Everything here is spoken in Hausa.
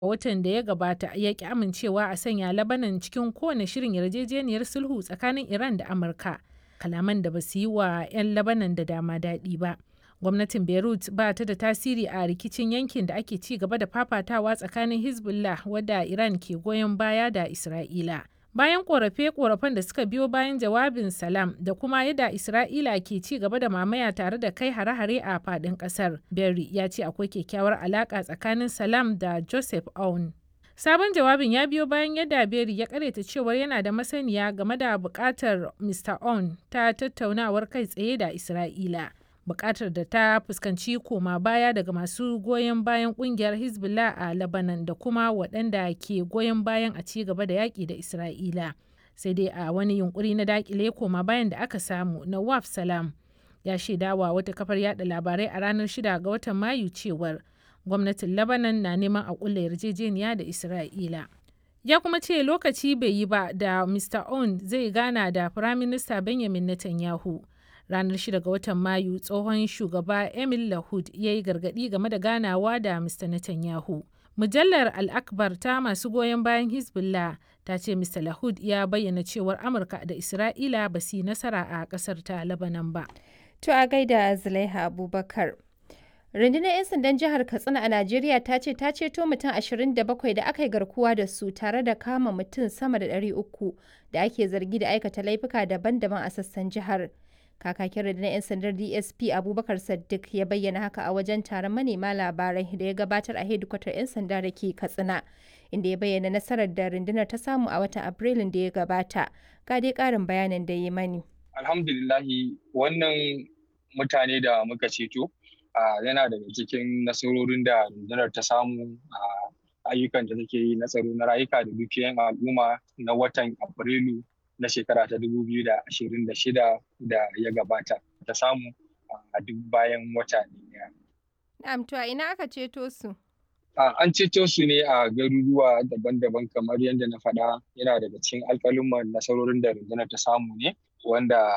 watan da ya gabata ya ki amincewa a sanya Lebanon cikin kowane shirin yarjejeniyar sulhu tsakanin Iran da Amurka, kalaman da ba su yi wa 'yan Lebanon da dama daɗi ba. Gwamnatin Beirut ba ta da tasiri a rikicin yankin da ake ci gaba da fafatawa tsakanin Hezbollah wadda Iran ke goyon baya da Isra'ila. Bayan korafe-korafen da suka biyo bayan jawabin Salam da kuma yadda Isra'ila ke ci gaba da mamaya tare da kai hare-hare a faɗin ƙasar, Berry ya ce akwai kyakkyawar alaƙa tsakanin Salam da Joseph Aoun. Sabon jawabin ya biyo bayan yadda Berry ya karyata cewar yana da masaniya game da buƙatar Mr. Aoun ta tattaunawar kai tsaye da Isra'ila. bukatar da ta fuskanci koma baya daga masu goyon bayan kungiyar hezbollah a lebanon da kuma waɗanda ke goyon bayan a ci gaba da yaƙi da isra'ila sai dai a wani yunkuri na dakile koma bayan da aka samu nawaf salam ya shaidawa wata kafar yada labarai a ranar 6 ga watan mayu cewar gwamnatin lebanon na neman a kulla yarjejeniya da isra'ila ya kuma ce lokaci bai yi ba da mr on zai gana da firaminista benjamin netanyahu ranar 6 ga watan mayu tsohon shugaba emil lahud ya yi gargadi game da ganawa da mr netanyahu mujallar al-akbar ta masu goyon bayan hezbollah ta ce mr lahud ya bayyana cewar amurka da isra'ila ba su yi nasara a kasar ta labanan ba to a gaida zulaiha abubakar rundunar 'yan sandan jihar katsina a najeriya ta ce ta ceto mutum 27 da aka yi garkuwa da su tare da kama mutum sama da 300 da ake zargi da aikata laifuka daban-daban a sassan jihar kakakin rundunar 'yan sandar dsp abubakar saddiq ya bayyana haka a wajen taron manema labarai da ya gabatar a hedikwatar 'yan sanda da ke katsina inda ya bayyana nasarar da rundunar ta samu a watan afrilun da ya gabata ga dai karin bayanin da ya mani alhamdulillahi wannan mutane da muka ceto yana daga cikin nasarorin da rundunar ta samu a ayyukan da take yi na tsaro na rayuka da dukiyan al'umma na watan afrilu na shekara ta 2026 da ya gabata ta samu a duk bayan wata ɗaya. Na'am to a ina aka ceto su? An ceto su ne a garuruwa daban-daban kamar yadda na faɗa yana daga cikin alƙalin nasarorin da rundunar ta samu ne wanda